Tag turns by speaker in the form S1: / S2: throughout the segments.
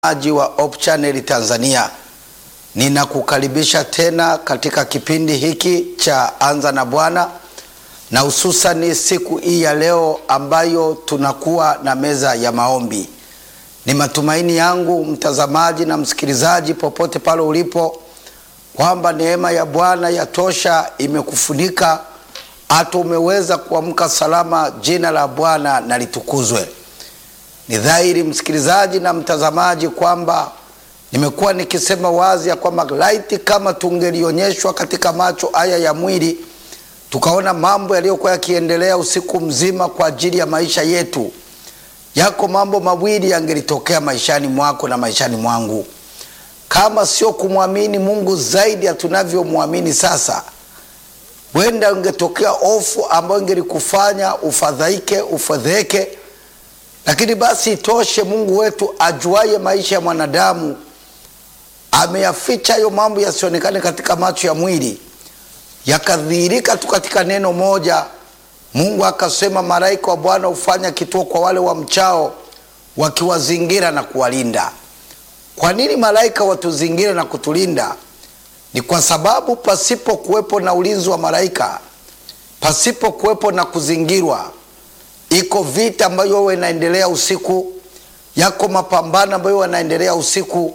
S1: aji wa Hope Channel Tanzania, ninakukaribisha tena katika kipindi hiki cha Anza na Bwana, na hususani siku hii ya leo ambayo tunakuwa na meza ya maombi. Ni matumaini yangu mtazamaji na msikilizaji, popote pale ulipo, kwamba neema ya Bwana yatosha imekufunika hata umeweza kuamka salama. Jina la Bwana na litukuzwe. Ni dhahiri msikilizaji na mtazamaji kwamba nimekuwa nikisema wazi ya kwamba laiti kama tungelionyeshwa katika macho haya ya mwili tukaona mambo yaliyokuwa yakiendelea usiku mzima kwa ajili ya maisha yetu, yako mambo mawili yangelitokea maishani mwako na maishani mwangu, kama sio kumwamini Mungu zaidi ya tunavyomwamini sasa, wenda ungetokea hofu ambayo ingelikufanya ufadhaike, ufadheke lakini basi itoshe, Mungu wetu ajuaye maisha ya mwanadamu ameyaficha hayo mambo yasionekane katika macho ya mwili, yakadhihirika tu katika neno moja. Mungu akasema, malaika wa Bwana hufanya kituo kwa wale wa mchao, wakiwazingira na kuwalinda. Kwa nini malaika watuzingira na kutulinda? Ni kwa sababu pasipo kuwepo na ulinzi wa malaika, pasipo kuwepo na kuzingirwa iko vita ambayo huwa inaendelea usiku, yako mapambano ambayo yanaendelea usiku,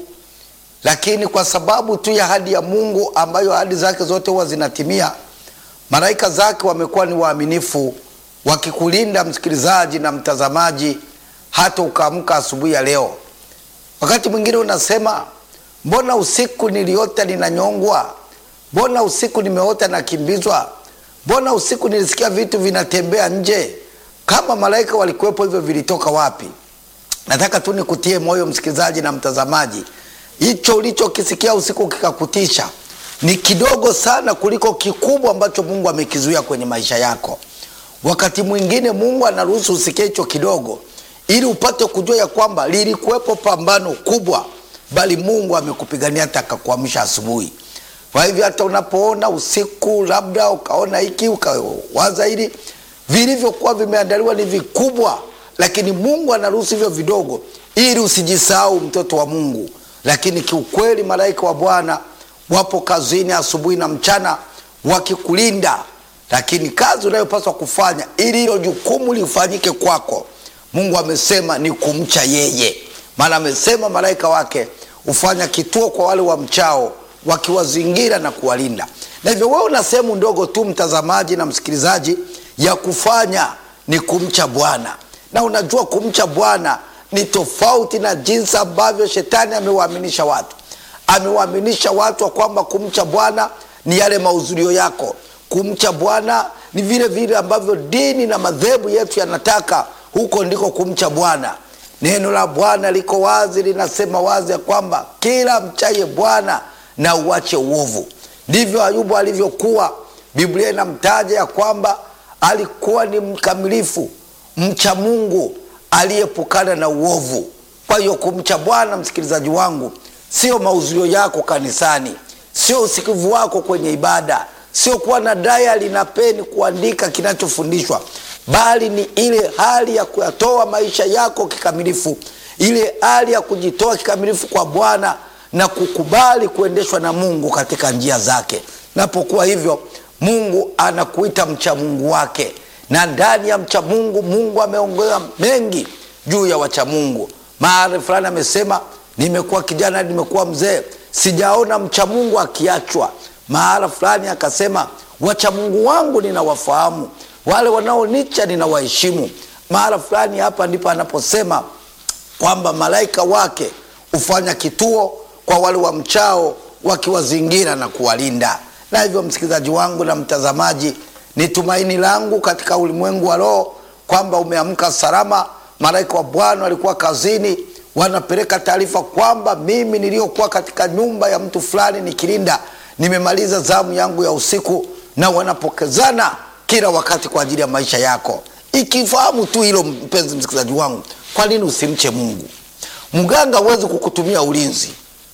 S1: lakini kwa sababu tu ya ahadi ya Mungu ambayo ahadi zake zote huwa zinatimia, malaika zake wamekuwa ni waaminifu wakikulinda msikilizaji na mtazamaji, hata ukaamka asubuhi ya leo. Wakati mwingine unasema mbona usiku niliota ninanyongwa? Mbona usiku nimeota nakimbizwa? Mbona usiku nilisikia vitu vinatembea nje? Kama malaika walikuwepo, hivyo vilitoka wapi? Nataka tu nikutie moyo msikilizaji na mtazamaji, hicho ulichokisikia usiku kikakutisha ni kidogo sana kuliko kikubwa ambacho Mungu amekizuia kwenye maisha yako. Wakati mwingine Mungu anaruhusu usikie hicho kidogo, ili upate kujua ya kwamba lilikuwepo pambano kubwa, bali Mungu amekupigania hata akakuamsha asubuhi. Kwa hivyo hata unapoona usiku, labda ukaona hiki ukawaza hili vilivyokuwa vimeandaliwa ni vikubwa, lakini Mungu anaruhusu hivyo vidogo ili usijisahau, mtoto wa Mungu. Lakini kiukweli malaika wa Bwana wapo kazini asubuhi na mchana wakikulinda, lakini kazi unayopaswa kufanya ili hilo jukumu lifanyike kwako, Mungu amesema ni kumcha yeye, maana amesema malaika wake hufanya kituo kwa wale wa mchao wakiwazingira na kuwalinda. Na hivyo wewe una sehemu ndogo tu, mtazamaji na msikilizaji ya kufanya ni kumcha Bwana. Na unajua kumcha Bwana ni tofauti na jinsi ambavyo shetani amewaaminisha watu. Amewaaminisha watu wa kwamba kumcha Bwana ni yale mahudhurio yako, kumcha Bwana ni vile vile ambavyo dini na madhehebu yetu yanataka, huko ndiko kumcha Bwana. Neno la Bwana liko wazi, linasema wazi ya kwamba kila mchaye Bwana na uache uovu. Ndivyo Ayubu alivyokuwa. Biblia inamtaja ya kwamba alikuwa ni mkamilifu mcha Mungu aliyeepukana na uovu. Kwa hiyo kumcha Bwana, msikilizaji wangu, sio mahudhurio yako kanisani, sio usikivu wako kwenye ibada, sio kuwa na dayari na peni kuandika kinachofundishwa, bali ni ile hali ya kuyatoa maisha yako kikamilifu, ile hali ya kujitoa kikamilifu kwa Bwana na kukubali kuendeshwa na Mungu katika njia zake. Napokuwa hivyo Mungu anakuita mcha Mungu wake, na ndani ya mcha Mungu, Mungu ameongea mengi juu ya wacha Mungu. Mahali fulani amesema, nimekuwa kijana, nimekuwa mzee, sijaona mcha Mungu akiachwa. Mahala fulani akasema, wacha Mungu wangu ninawafahamu, wale wanaonicha ninawaheshimu. Mahala fulani hapa ndipo anaposema kwamba malaika wake hufanya kituo kwa wale wa mchao, wakiwazingira na kuwalinda na hivyo msikilizaji wangu na mtazamaji, ni tumaini langu katika ulimwengu wa roho kwamba umeamka salama. Malaika wa Bwana walikuwa kazini, wanapeleka taarifa kwamba mimi niliyokuwa katika nyumba ya mtu fulani nikilinda, nimemaliza zamu yangu ya usiku, na wanapokezana kila wakati kwa ajili ya maisha yako. Ikifahamu tu hilo, mpenzi msikilizaji wangu, kwa nini usimche Mungu? Mganga huwezi kukutumia ulinzi,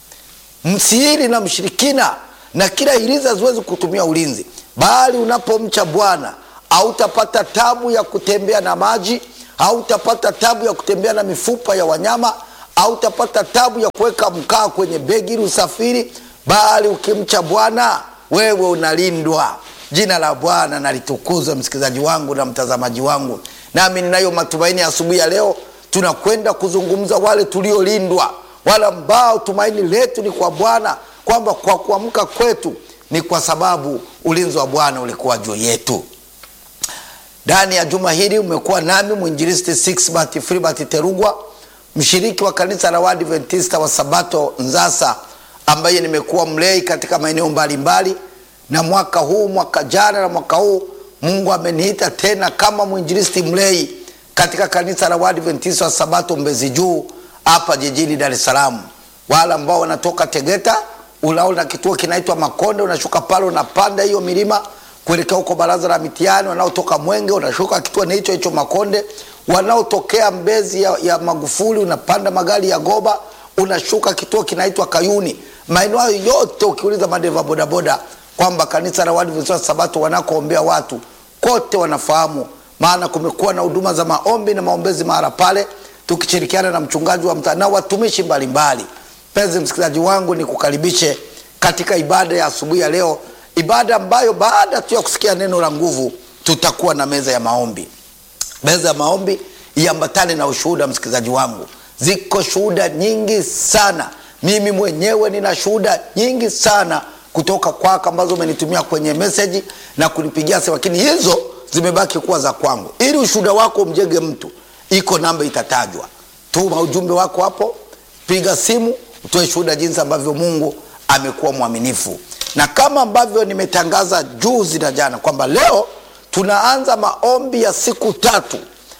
S1: msihiri na mshirikina na kila hirizi haziwezi kutumia ulinzi, bali unapomcha Bwana hautapata tabu ya kutembea na maji, hautapata tabu ya kutembea na mifupa ya wanyama, hautapata tabu ya kuweka mkaa kwenye begi ili usafiri, bali ukimcha Bwana wewe unalindwa. Jina la Bwana nalitukuzwe, msikilizaji wangu na mtazamaji wangu, nami ninayo matumaini asubuhi ya leo tunakwenda kuzungumza wale tuliolindwa, wale ambao tumaini letu ni kwa Bwana, kwamba kwa kuamka kwetu ni kwa sababu ulinzi wa Bwana ulikuwa juu yetu. Ndani ya juma hili umekuwa nami mwinjilisti Sixbert Filbert Terugwa, mshiriki wa kanisa la Waadventista wa Sabato Nzasa, ambaye nimekuwa mlei katika maeneo mbalimbali, na mwaka huu, mwaka jana na mwaka huu, Mungu ameniita tena kama mwinjilisti mlei katika kanisa la Waadventista wa Sabato Mbezi Juu hapa jijini Dar es Salaam. Wale ambao wanatoka Tegeta, unaona kituo kinaitwa Makonde, unashuka pale, unapanda hiyo milima kuelekea huko baraza la mitihani. Wanaotoka Mwenge unashuka kituo ni hicho hicho Makonde. Wanaotokea Mbezi ya, ya Magufuli unapanda magari ya Goba unashuka kituo kinaitwa Kayuni. Maeneo hayo yote ukiuliza madereva bodaboda kwamba kanisa la Waadventista wa Sabato wanakoombea watu kote wanafahamu, maana kumekuwa na huduma za maombi na maombezi mahala pale, tukishirikiana na mchungaji wa mtaa na watumishi mbalimbali. Mpenzi msikilizaji wangu, ni kukaribishe katika ibada ya asubuhi ya leo, ibada ambayo baada tu ya kusikia neno la nguvu tutakuwa na meza ya maombi. Meza ya maombi iambatane na ushuhuda. Msikilizaji wangu, ziko shuhuda nyingi sana. Mimi mwenyewe nina shuhuda nyingi sana kutoka kwako ambazo umenitumia kwenye meseji na kunipigia simu, lakini hizo zimebaki kuwa za kwangu. Ili ushuhuda wako umjenge mtu, iko namba itatajwa. Tuma ujumbe wako hapo, piga simu, utoe shuhuda jinsi ambavyo Mungu amekuwa mwaminifu, na kama ambavyo nimetangaza juzi na jana kwamba leo tunaanza maombi ya siku tatu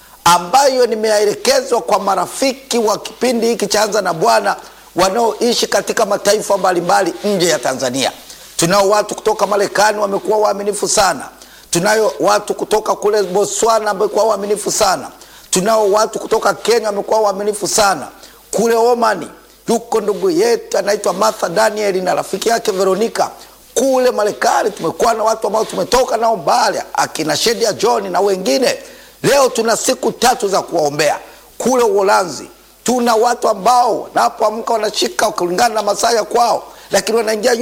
S1: ambayo nimeelekezwa kwa marafiki wa kipindi hiki cha Anza na Bwana wanaoishi katika mataifa mbalimbali nje ya Tanzania. Tunao watu kutoka Marekani wamekuwa waaminifu sana. Tunayo watu kutoka kule Botswana wamekuwa waaminifu sana. Tunao watu kutoka Kenya wamekuwa waaminifu sana. Kule Omani yuko ndugu yetu anaitwa Martha Daniel na rafiki yake Veronica. Kule Marekani tumekuwa na watu ambao tumetoka nao mbali, akina Shedia John na wengine. Leo tuna siku tatu za kuwaombea. Kule Uholanzi tuna watu ambao wanapoamka wanashika kulingana na masaa ya kwao, lakini wanaingia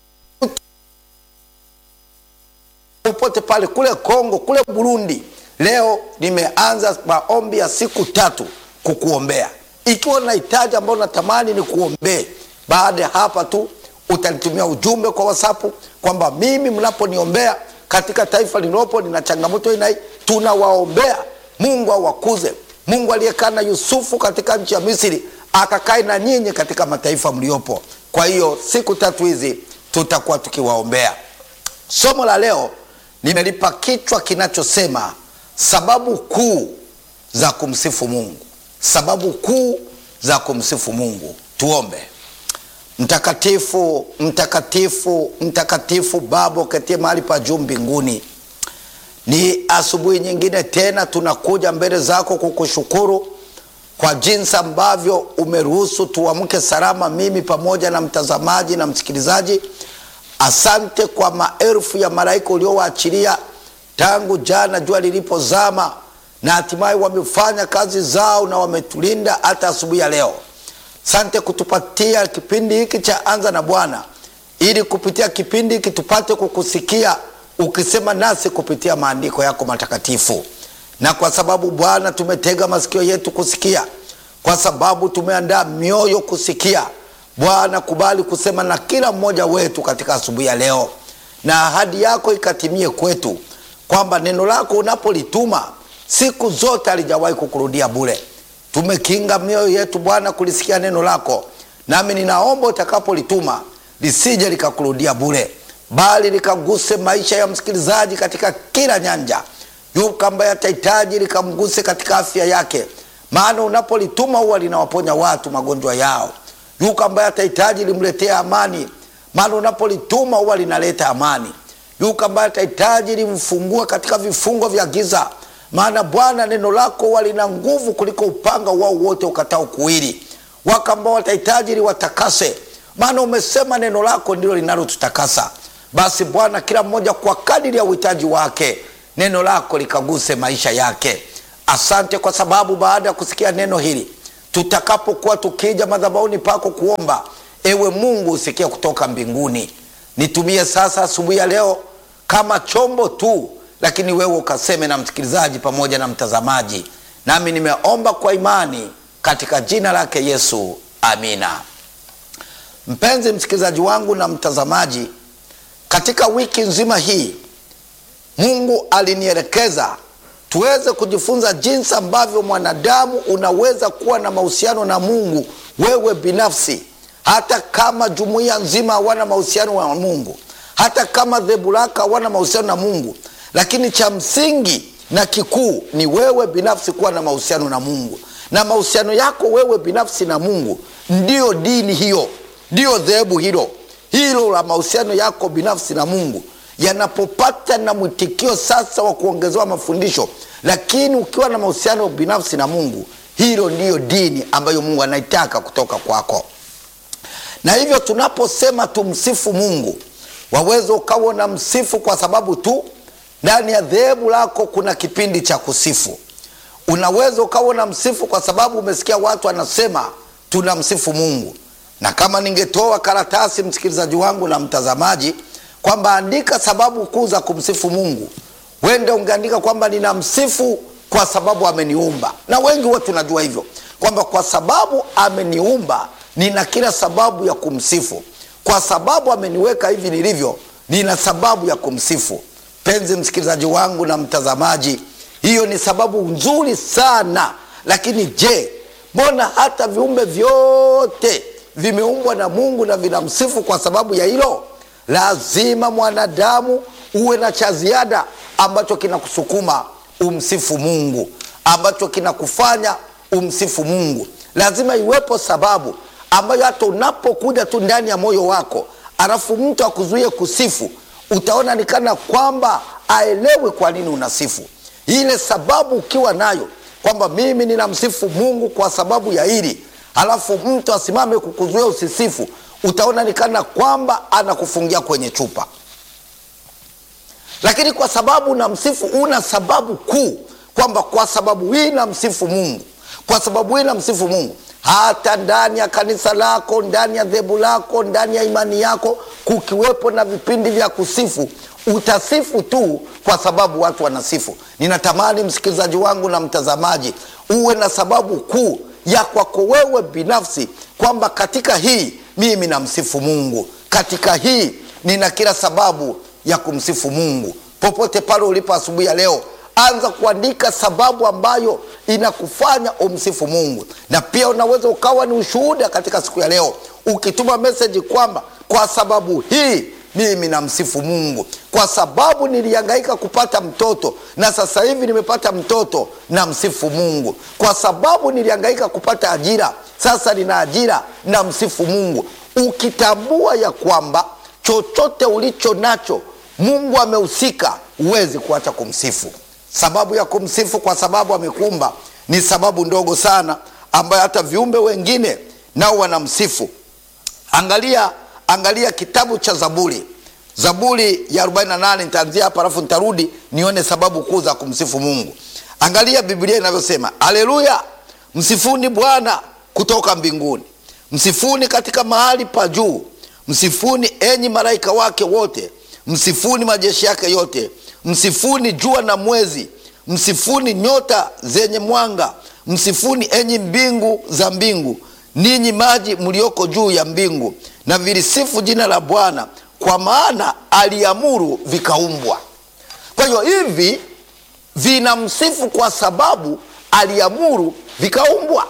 S1: popote pale. Kule Kongo, kule Burundi, leo nimeanza maombi ya siku tatu kukuombea. Ikiwa unahitaji ambao natamani ni kuombee, baada ya hapa tu utanitumia ujumbe kwa WhatsApp kwamba mimi mnaponiombea katika taifa lililopo nina changamoto hii na hii, tunawaombea. Mungu awakuze. Mungu aliyekaa na Yusufu katika nchi ya Misri akakae na nyinyi katika mataifa mliopo. Kwa hiyo siku tatu hizi tutakuwa tukiwaombea. Somo la leo nimelipa kichwa kinachosema sababu kuu za kumsifu Mungu. Sababu kuu za kumsifu Mungu. Tuombe. Mtakatifu, mtakatifu, mtakatifu Baba uketie mahali pa juu mbinguni, ni asubuhi nyingine tena tunakuja mbele zako kukushukuru kwa jinsi ambavyo umeruhusu tuamke salama, mimi pamoja na mtazamaji na msikilizaji. Asante kwa maelfu ya malaika uliowaachilia tangu jana jua lilipozama, na hatimaye wamefanya kazi zao na wametulinda hata asubuhi ya leo. Sante kutupatia kipindi hiki cha Anza na Bwana, ili kupitia kipindi hiki tupate kukusikia ukisema nasi kupitia maandiko yako matakatifu. Na kwa sababu Bwana tumetega masikio yetu kusikia, kwa sababu tumeandaa mioyo kusikia, Bwana kubali kusema na kila mmoja wetu katika asubuhi ya leo, na ahadi yako ikatimie kwetu, kwamba neno lako unapolituma siku zote halijawahi kukurudia bure. Tumekinga mioyo yetu Bwana kulisikia neno lako, nami ninaomba utakapolituma lisije likakurudia bure, bali likaguse maisha ya msikilizaji katika kila nyanja. Yuko ambaye atahitaji likamguse katika afya yake, maana unapolituma huwa linawaponya watu magonjwa yao. Yuko ambaye atahitaji limletee amani, maana unapolituma huwa linaleta amani. Yuko ambaye atahitaji limfungue katika vifungo vya giza maana Bwana neno lako huwa lina nguvu kuliko upanga wao wote ukatao kuwili. Wako ambao watahitaji liwatakase, maana umesema neno lako ndilo linalotutakasa. Basi Bwana, kila mmoja kwa kadiri ya uhitaji wake, neno lako likaguse maisha yake. Asante kwa sababu baada ya kusikia neno hili tutakapokuwa tukija madhabahuni pako kuomba ewe mungu usikie kutoka mbinguni nitumie sasa asubuhi ya leo kama chombo tu lakini wewe ukaseme na msikilizaji pamoja na mtazamaji nami nimeomba kwa imani katika jina lake yesu amina mpenzi msikilizaji wangu na mtazamaji katika wiki nzima hii mungu alinielekeza tuweze kujifunza jinsi ambavyo mwanadamu unaweza kuwa na mahusiano na mungu wewe binafsi hata kama jumuiya nzima hawana mahusiano na mungu hata kama dhehebu lako hawana mahusiano na mungu lakini cha msingi na kikuu ni wewe binafsi kuwa na mahusiano na mungu na mahusiano yako wewe binafsi na mungu ndiyo dini hiyo ndiyo dhehebu hilo hilo la mahusiano yako binafsi na mungu yanapopata na mwitikio sasa wa kuongezewa mafundisho lakini ukiwa na mahusiano binafsi na mungu hilo ndiyo dini ambayo mungu anaitaka kutoka kwako na hivyo tunaposema tumsifu mungu waweza ukawa na msifu kwa sababu tu ndani ya dhehebu lako kuna kipindi cha kusifu unaweza ukawa na msifu kwa sababu umesikia watu wanasema tunamsifu mungu na kama ningetoa karatasi msikilizaji wangu na mtazamaji kwamba andika sababu kuu za kumsifu mungu wende ungeandika kwamba ninamsifu kwa sababu ameniumba na wengi huwa tunajua hivyo kwamba kwa sababu ameniumba nina kila sababu ya kumsifu kwa sababu ameniweka hivi nilivyo nina sababu ya kumsifu penzi msikilizaji wangu na mtazamaji hiyo ni sababu nzuri sana lakini je mbona hata viumbe vyote vimeumbwa na mungu na vinamsifu kwa sababu ya hilo lazima mwanadamu uwe na cha ziada ambacho kinakusukuma umsifu mungu ambacho kinakufanya umsifu mungu lazima iwepo sababu ambayo hata unapokuja tu ndani ya moyo wako alafu mtu akuzuie kusifu utaona nikana kwamba aelewe kwa nini unasifu ile sababu ukiwa nayo kwamba mimi ninamsifu mungu kwa sababu ya hili halafu mtu asimame kukuzuia usisifu utaona nikana kwamba anakufungia kwenye chupa lakini kwa sababu namsifu una sababu kuu kwamba kwa sababu hii namsifu mungu kwa sababu hii namsifu mungu hata ndani ya kanisa lako ndani ya dhehebu lako ndani ya imani yako kukiwepo na vipindi vya kusifu utasifu tu kwa sababu watu wanasifu ninatamani msikilizaji wangu na mtazamaji uwe na sababu kuu ya kwako wewe binafsi kwamba katika hii mimi namsifu mungu katika hii nina kila sababu ya kumsifu mungu popote pale ulipo asubuhi ya leo anza kuandika sababu ambayo inakufanya umsifu mungu na pia unaweza ukawa ni ushuhuda katika siku ya leo ukituma meseji kwamba kwa sababu hii mimi namsifu mungu kwa sababu nilihangaika kupata mtoto na sasa hivi nimepata mtoto namsifu mungu kwa sababu nilihangaika kupata ajira sasa nina ajira namsifu mungu ukitambua ya kwamba chochote ulicho nacho mungu amehusika huwezi kuacha kumsifu sababu ya kumsifu kwa sababu amekuumba ni sababu ndogo sana ambayo hata viumbe wengine nao wanamsifu angalia angalia kitabu cha zaburi zaburi ya 48 nitaanzia hapa alafu nitarudi nione sababu kuu za kumsifu mungu angalia biblia inavyosema aleluya msifuni bwana kutoka mbinguni msifuni katika mahali pa juu msifuni enyi malaika wake wote msifuni majeshi yake yote msifuni jua na mwezi msifuni nyota zenye mwanga msifuni enyi mbingu za mbingu ninyi maji mlioko juu ya mbingu na vilisifu jina la bwana kwa maana aliamuru vikaumbwa kwa hiyo hivi vinamsifu kwa sababu aliamuru vikaumbwa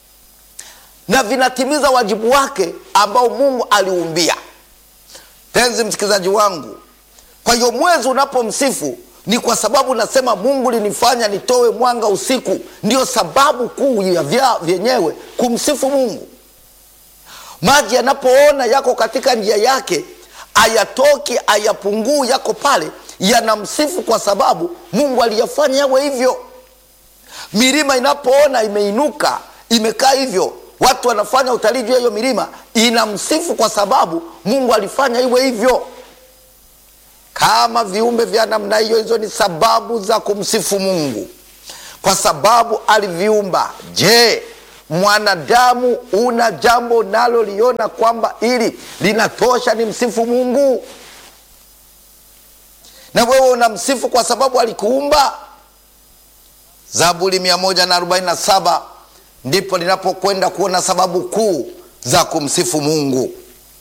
S1: na vinatimiza wajibu wake ambao mungu aliumbia penzi msikilizaji wangu kwa hiyo mwezi unapomsifu ni kwa sababu nasema mungu linifanya nitowe mwanga usiku ndio sababu kuu ya vya vyenyewe kumsifu mungu maji yanapoona yako katika njia yake ayatoki ayapunguu yako pale yanamsifu kwa sababu mungu aliyafanya yawe hivyo milima inapoona imeinuka imekaa hivyo watu wanafanya utalii juu ya hiyo milima inamsifu kwa sababu mungu alifanya iwe hivyo kama viumbe vya namna hiyo hizo ni sababu za kumsifu mungu kwa sababu aliviumba je mwanadamu una jambo naloliona kwamba ili linatosha ni msifu mungu na wewe unamsifu kwa sababu alikuumba zaburi 147 ndipo linapokwenda kuona sababu kuu za kumsifu mungu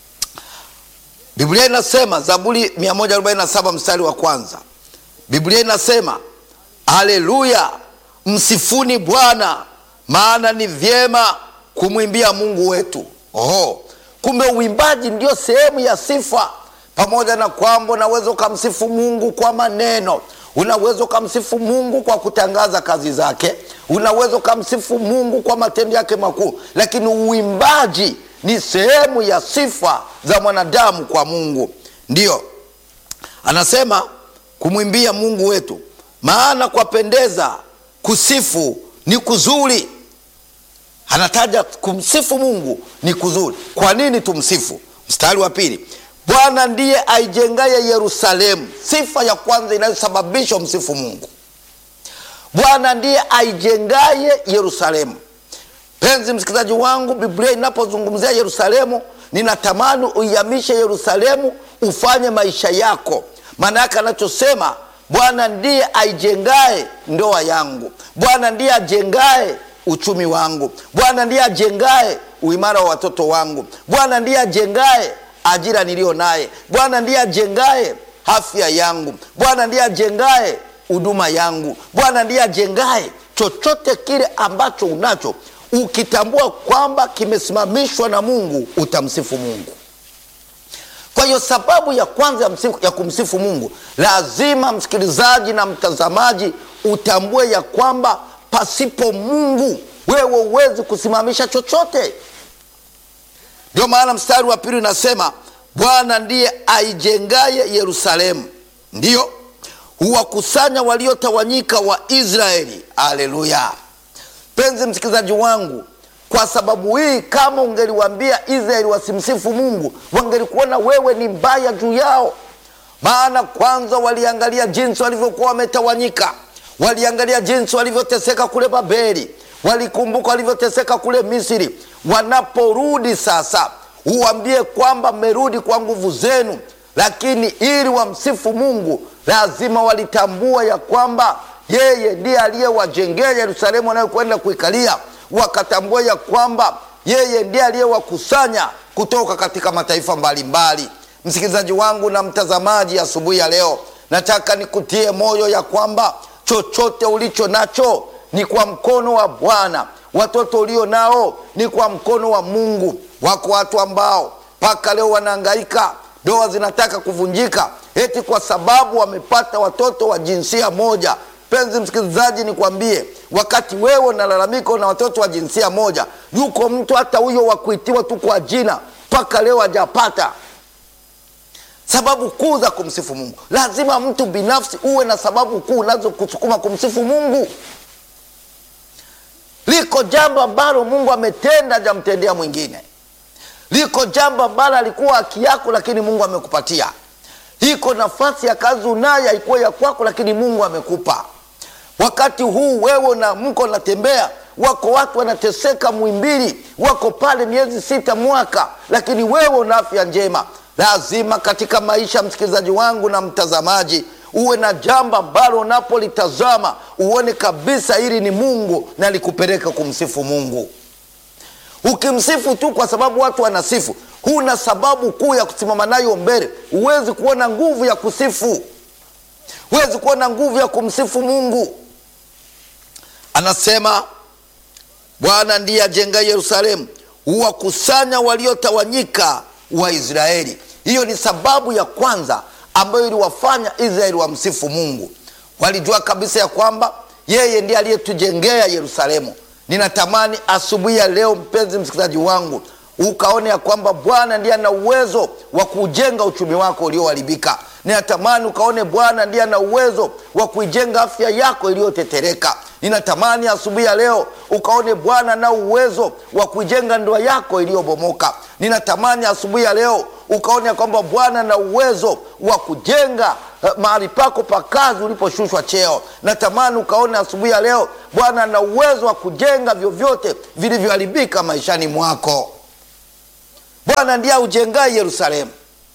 S1: biblia inasema zaburi 147 mstari wa kwanza biblia inasema haleluya msifuni bwana maana ni vyema kumwimbia mungu wetu oho kumbe uimbaji ndio sehemu ya sifa pamoja na kwamba unaweza ukamsifu mungu kwa maneno unaweza ukamsifu mungu kwa kutangaza kazi zake unaweza ukamsifu mungu kwa matendo yake makuu lakini uimbaji ni sehemu ya sifa za mwanadamu kwa mungu ndiyo anasema kumwimbia mungu wetu maana kwapendeza kusifu ni kuzuri anataja kumsifu mungu ni kuzuri kwa nini tumsifu mstari wa pili bwana ndiye aijengaye yerusalemu sifa ya kwanza inayosababisha msifu mungu bwana ndiye aijengaye yerusalemu penzi msikilizaji wangu biblia inapozungumzia yerusalemu ninatamani uihamishe yerusalemu ufanye maisha yako maana yake anachosema bwana ndiye aijengaye ndoa yangu bwana ndiye ajengaye uchumi wangu bwana ndiye ajengaye uimara wa watoto wangu bwana ndiye ajengaye ajira niliyo naye bwana ndiye ajengaye afya yangu bwana ndiye ajengaye huduma yangu bwana ndiye ajengaye chochote kile ambacho unacho ukitambua kwamba kimesimamishwa na mungu utamsifu mungu kwa hiyo sababu ya kwanza ya, msifu, ya kumsifu mungu lazima msikilizaji na mtazamaji utambue ya kwamba pasipo mungu wewe huwezi kusimamisha chochote ndio maana mstari wa pili unasema bwana ndiye aijengaye yerusalemu ndiyo huwakusanya waliotawanyika wa israeli aleluya penzi msikilizaji wangu kwa sababu hii kama ungeliwambia israeli wasimsifu mungu wangelikuona wewe ni mbaya juu yao maana kwanza waliangalia jinsi walivyokuwa wametawanyika waliangalia jinsi walivyoteseka kule babeli walikumbuka walivyoteseka kule misri wanaporudi sasa uwambie kwamba mmerudi kwa nguvu zenu lakini ili wamsifu mungu lazima walitambua ya kwamba yeye ndiye aliyewajengea yerusalemu wanayokwenda kuikalia wakatambua ya kwamba yeye ndiye aliyewakusanya kutoka katika mataifa mbalimbali msikilizaji wangu na mtazamaji asubuhi ya, ya leo nataka nikutie moyo ya kwamba chochote ulicho nacho ni kwa mkono wa bwana watoto ulio nao ni kwa mkono wa mungu wako watu ambao mpaka leo wanaangaika ndoa zinataka kuvunjika eti kwa sababu wamepata watoto wa jinsia moja penzi msikilizaji nikwambie wakati wewe unalalamika na watoto wa jinsia moja yuko mtu hata huyo wa kuitiwa tu kwa jina mpaka leo hajapata sababu kuu za kumsifu mungu lazima mtu binafsi uwe na sababu kuu unazokusukuma kumsifu mungu liko jambo ambalo mungu ametenda ajamtendea mwingine liko jambo ambalo alikuwa haki yako lakini mungu amekupatia iko nafasi ya kazi unayo haikuwa ya kwako lakini mungu amekupa wakati huu wewe na mko natembea wako watu wanateseka mwimbili wako pale miezi sita mwaka lakini wewe una afya njema lazima katika maisha msikilizaji wangu na mtazamaji uwe na jambo ambalo unapolitazama uone kabisa hili ni mungu na likupeleka kumsifu mungu ukimsifu tu kwa sababu watu wanasifu huna sababu kuu ya kusimama nayo mbele huwezi kuona nguvu ya kusifu huwezi kuona nguvu ya kumsifu mungu anasema bwana ndiye ajenga yerusalemu huwakusanya waliotawanyika wa israeli hiyo ni sababu ya kwanza ambayo iliwafanya israeli wamsifu mungu walijua kabisa ya kwamba yeye ndiye aliyetujengea yerusalemu ninatamani asubuhi ya leo mpenzi msikilizaji wangu ukaone ya kwamba bwana ndiye ana uwezo wa kujenga uchumi wako ulioharibika ninatamani ukaone bwana ndiye ana uwezo wa kuijenga afya yako iliyotetereka ninatamani asubuhi ya leo ukaone bwana na uwezo wa kuijenga ndoa yako iliyobomoka ninatamani asubuhi ya leo ukaone kwamba bwana na uwezo wa kujenga eh, mahali pako pa kazi uliposhushwa cheo. Natamani ukaone asubuhi ya leo Bwana ana uwezo wa kujenga vyovyote vilivyoharibika maishani mwako. Bwana ndiye aujengaye Yerusalemu,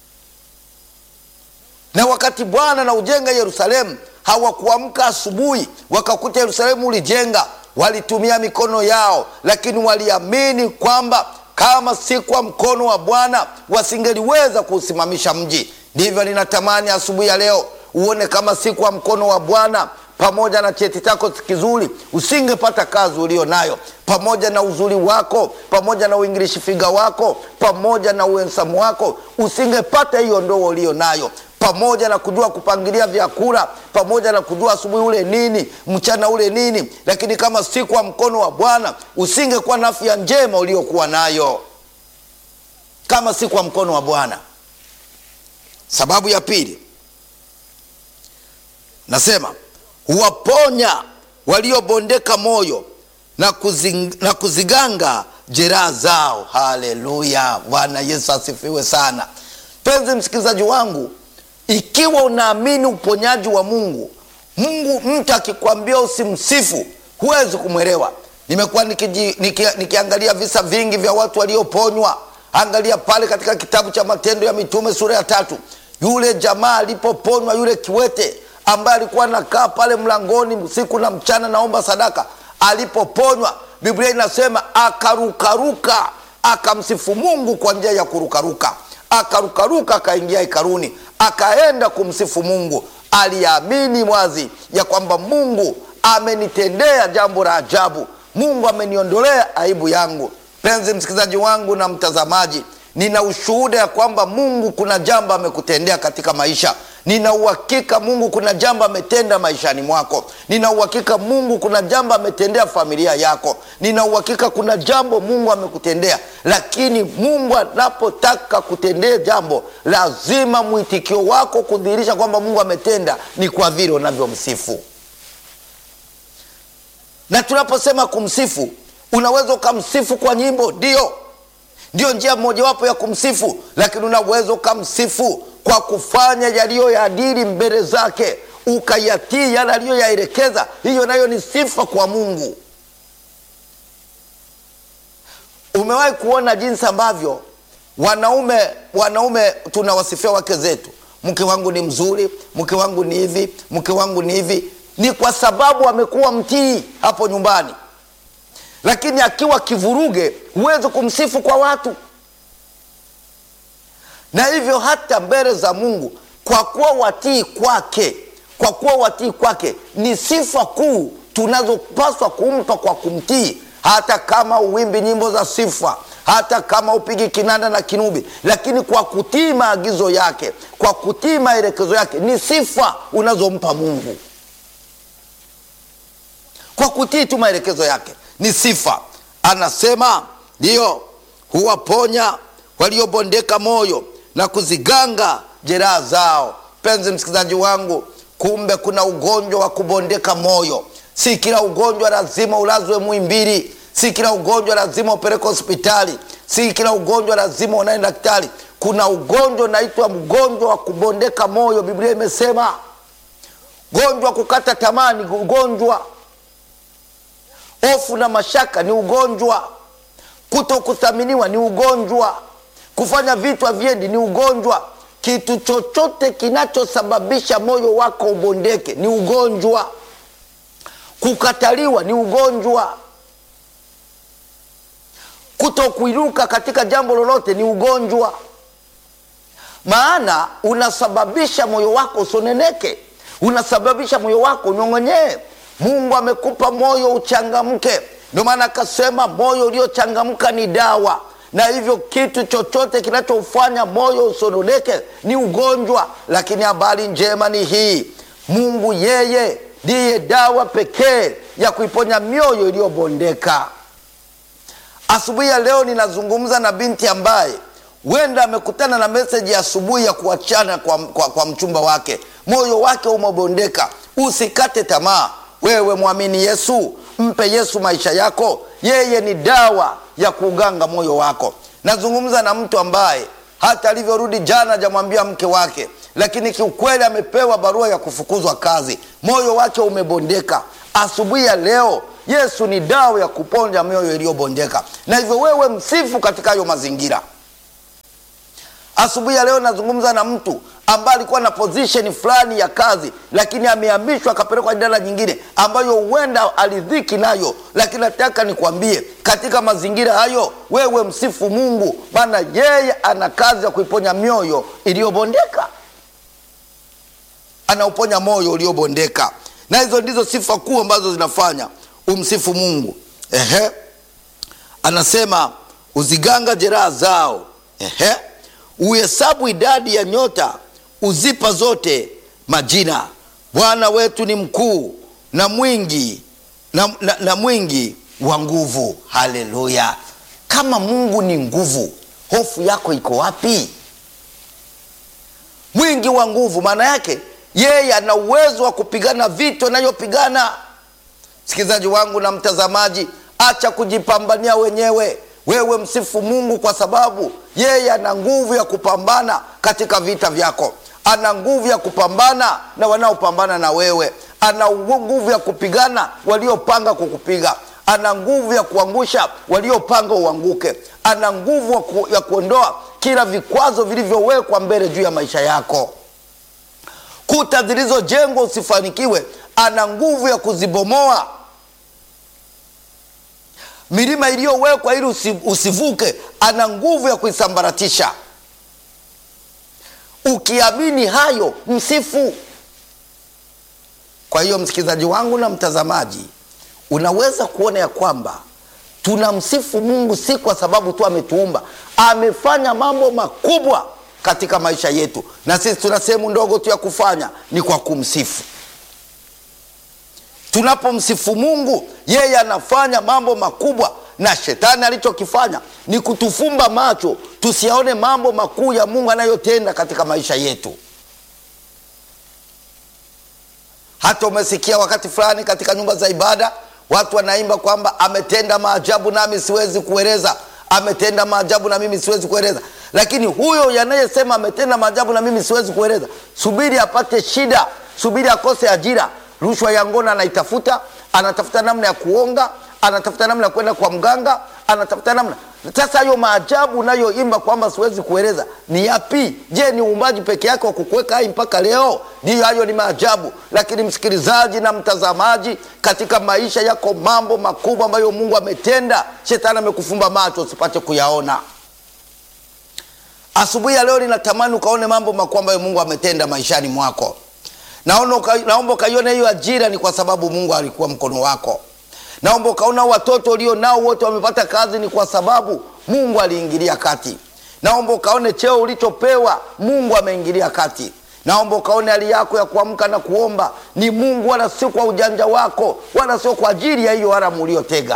S1: na wakati Bwana na ujenga Yerusalemu, hawakuamka asubuhi wakakuta Yerusalemu ulijenga. Walitumia mikono yao, lakini waliamini kwamba kama si kwa mkono wa Bwana wasingeliweza kuusimamisha mji. Ndivyo ninatamani asubuhi ya leo uone kama si kwa mkono wa Bwana pamoja na cheti chako kizuri usingepata kazi ulio nayo, pamoja na uzuri wako, pamoja na uingilishi figa wako, pamoja na uensamu wako, usingepata hiyo ndoa ulio nayo, pamoja na kujua kupangilia vyakula, pamoja na kujua asubuhi ule nini, mchana ule nini, lakini kama si kwa mkono wa Bwana usingekuwa na afya njema uliokuwa nayo, kama si kwa mkono wa Bwana. Sababu ya pili nasema huwaponya waliobondeka moyo na, kuzing, na kuziganga jeraha zao. Haleluya! Bwana Yesu asifiwe sana. Mpenzi msikilizaji wangu, ikiwa unaamini uponyaji wa Mungu, Mungu mtu akikwambia usimsifu, huwezi kumwelewa. Nimekuwa nikiji, niki, nikiangalia visa vingi vya watu walioponywa. Angalia pale katika kitabu cha Matendo ya Mitume sura ya tatu, yule jamaa alipoponywa, yule kiwete ambaye alikuwa anakaa pale mlangoni usiku na mchana naomba sadaka, alipoponywa, Biblia inasema akarukaruka, akamsifu Mungu kwa njia ya kurukaruka, akarukaruka, akaingia hekaluni, akaenda kumsifu Mungu. Aliamini wazi ya kwamba Mungu amenitendea jambo la ajabu, Mungu ameniondolea aibu yangu. Mpenzi msikilizaji wangu na mtazamaji, nina ushuhuda ya kwamba Mungu kuna jambo amekutendea katika maisha. Nina uhakika Mungu kuna jambo ametenda maishani mwako. Nina uhakika Mungu kuna jambo ametendea familia yako. Nina uhakika kuna jambo Mungu amekutendea, lakini Mungu anapotaka kutendea jambo, lazima mwitikio wako kudhihirisha kwamba Mungu ametenda ni kwa vile unavyomsifu. Na tunaposema kumsifu, unaweza ukamsifu kwa nyimbo, ndio ndio njia mojawapo ya kumsifu, lakini unaweza ukamsifu kwa kufanya yaliyo ya adili mbele zake, ukayatii yale aliyoyaelekeza. Hiyo nayo ni sifa kwa Mungu. Umewahi kuona jinsi ambavyo wanaume wanaume tunawasifia wake zetu, mke wangu ni mzuri, mke wangu ni hivi, mke wangu ni hivi. Ni kwa sababu amekuwa mtii hapo nyumbani, lakini akiwa kivuruge, huwezi kumsifu kwa watu na hivyo hata mbele za Mungu, kwa kuwa watii kwake, kwa kuwa watii kwake ni sifa kuu tunazopaswa kumpa kwa kumtii. Hata kama uwimbi nyimbo za sifa, hata kama upigi kinanda na kinubi, lakini kwa kutii maagizo yake, kwa kutii maelekezo yake, ni sifa unazompa Mungu. Kwa kutii tu maelekezo yake ni sifa. Anasema ndiyo, huwaponya waliobondeka moyo na kuziganga jeraha zao. Mpenzi msikilizaji wangu, kumbe kuna ugonjwa wa kubondeka moyo. Si kila ugonjwa lazima ulazwe Muhimbili, si kila ugonjwa lazima upeleke hospitali, si kila ugonjwa lazima unaenda daktari. Kuna ugonjwa unaitwa mgonjwa wa kubondeka moyo. Biblia imesema ugonjwa wa kukata tamaa ni ugonjwa, hofu na mashaka ni ugonjwa, kuto kuthaminiwa ni ugonjwa kufanya vitu haviendi ni ugonjwa. Kitu chochote kinachosababisha moyo wako ubondeke ni ugonjwa. Kukataliwa ni ugonjwa. Kutokuinuka katika jambo lolote ni ugonjwa, maana unasababisha moyo wako usoneneke, unasababisha moyo wako unyong'onyee. Mungu amekupa moyo uchangamke, ndio maana akasema moyo uliochangamka ni dawa na hivyo kitu chochote kinachofanya moyo usononeke ni ugonjwa. Lakini habari njema ni hii, Mungu yeye ndiye dawa pekee ya kuiponya mioyo iliyobondeka. Asubuhi ya leo ninazungumza na binti ambaye huenda amekutana na meseji ya asubuhi ya kuachana kwa, kwa, kwa mchumba wake, moyo wake umebondeka. Usikate tamaa, wewe mwamini Yesu, mpe Yesu maisha yako, yeye ni dawa ya kuuganga moyo wako. Nazungumza na mtu ambaye hata alivyorudi jana hajamwambia mke wake lakini kiukweli amepewa barua ya kufukuzwa kazi moyo wake umebondeka asubuhi ya leo yesu ni dawa ya kuponja mioyo iliyobondeka na hivyo wewe msifu katika hayo mazingira asubuhi ya leo nazungumza na mtu ambaye alikuwa na position fulani ya kazi lakini amehamishwa akapelekwa idara nyingine ambayo huenda alidhiki nayo lakini nataka nikwambie katika mazingira hayo wewe msifu mungu maana yeye ana kazi ya kuiponya mioyo iliyobondeka anauponya moyo uliobondeka na hizo ndizo sifa kuu ambazo zinafanya umsifu mungu Ehe. anasema uziganga jeraha zao Ehe. uhesabu idadi ya nyota uzipa zote majina bwana wetu ni mkuu na mwingi na, na, na mwingi wa nguvu haleluya kama mungu ni nguvu hofu yako iko wapi mwingi wa nguvu maana yake yeye ana uwezo wa kupigana vita anayopigana msikilizaji wangu na mtazamaji acha kujipambania wenyewe wewe msifu mungu kwa sababu yeye ana nguvu ya kupambana katika vita vyako ana nguvu ya kupambana na wanaopambana na wewe ana nguvu ya kupigana waliopanga kukupiga ana nguvu ya kuangusha waliopanga uanguke ana nguvu ya ku- ya kuondoa kila vikwazo vilivyowekwa mbele juu ya maisha yako kuta zilizojengwa usifanikiwe ana nguvu ya kuzibomoa milima iliyowekwa ili usi, usivuke ana nguvu ya kuisambaratisha ukiamini hayo msifu kwa hiyo msikilizaji wangu na mtazamaji unaweza kuona ya kwamba tunamsifu mungu si kwa sababu tu ametuumba amefanya mambo makubwa katika maisha yetu na sisi tuna sehemu ndogo tu ya kufanya ni kwa kumsifu tunapomsifu mungu yeye anafanya mambo makubwa na shetani alichokifanya ni kutufumba macho tusiyaone mambo makuu ya mungu anayotenda katika maisha yetu hata umesikia wakati fulani katika nyumba za ibada watu wanaimba kwamba ametenda maajabu nami siwezi kueleza ametenda maajabu na mimi siwezi kueleza lakini huyo yanayesema ametenda maajabu na mimi siwezi kueleza subiri apate shida subiri akose ajira rushwa ya ngono anaitafuta anatafuta namna ya kuonga anatafuta namna ya kwenda kwa mganga anatafuta namna sasa hayo maajabu unayoimba kwamba siwezi kueleza ni yapi je ni uumbaji peke yake wa kukuweka hai mpaka leo ndiyo hayo ni maajabu lakini msikilizaji na mtazamaji katika maisha yako mambo makubwa ambayo mungu ametenda shetani amekufumba macho usipate kuyaona asubuhi ya leo ninatamani ukaone mambo makubwa ambayo mungu ametenda maishani mwako naona uka, naomba ukaiona hiyo ajira ni kwa sababu mungu alikuwa mkono wako naomba ukaona watoto ulio nao wote wamepata kazi ni kwa sababu mungu aliingilia kati naomba ukaone cheo ulichopewa mungu ameingilia kati naomba ukaone hali yako ya kuamka na kuomba ni mungu wala sio kwa ujanja wako wala sio kwa ajili ya hiyo haramu uliotega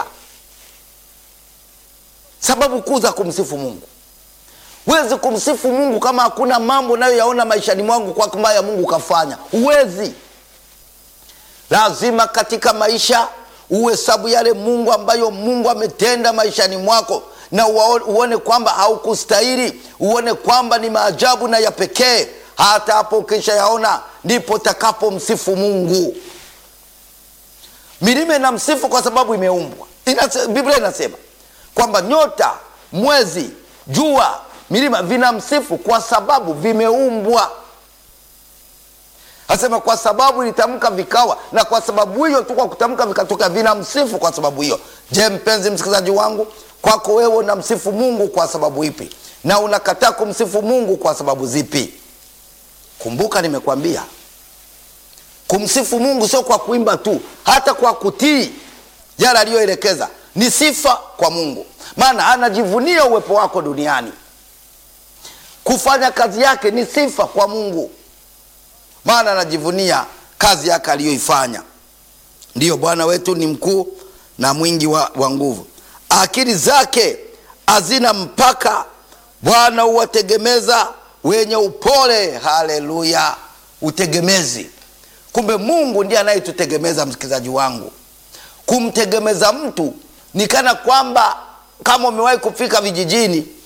S1: sababu kuu za kumsifu mungu huwezi kumsifu mungu kama hakuna mambo unayoyaona maishani mwangu kwa ambayo mungu kafanya huwezi lazima katika maisha uhesabu yale mungu ambayo mungu ametenda maishani mwako na uwaone- uone kwamba haukustahili uone kwamba ni maajabu na ya pekee hata hapo ukisha yaona ndipo takapomsifu mungu milima inamsifu kwa sababu imeumbwa Inase, biblia inasema kwamba nyota mwezi jua milima vinamsifu kwa sababu vimeumbwa asema kwa sababu ilitamka vikawa na kwa sababu hiyo tu kwa kutamka vikatoka vinamsifu kwa sababu hiyo je mpenzi msikilizaji wangu kwako wewe unamsifu mungu kwa sababu ipi na unakataa kumsifu mungu kwa sababu zipi kumbuka nimekwambia kumsifu mungu sio kwa kuimba tu hata kwa kutii yale aliyoelekeza ni sifa kwa mungu maana anajivunia uwepo wako duniani kufanya kazi yake ni sifa kwa mungu maana anajivunia kazi yake aliyoifanya ndiyo bwana wetu ni mkuu na mwingi wa, wa nguvu akili zake hazina mpaka bwana huwategemeza wenye upole haleluya utegemezi kumbe mungu ndiye anayetutegemeza msikilizaji wangu kumtegemeza mtu ni kana kwamba kama umewahi kufika vijijini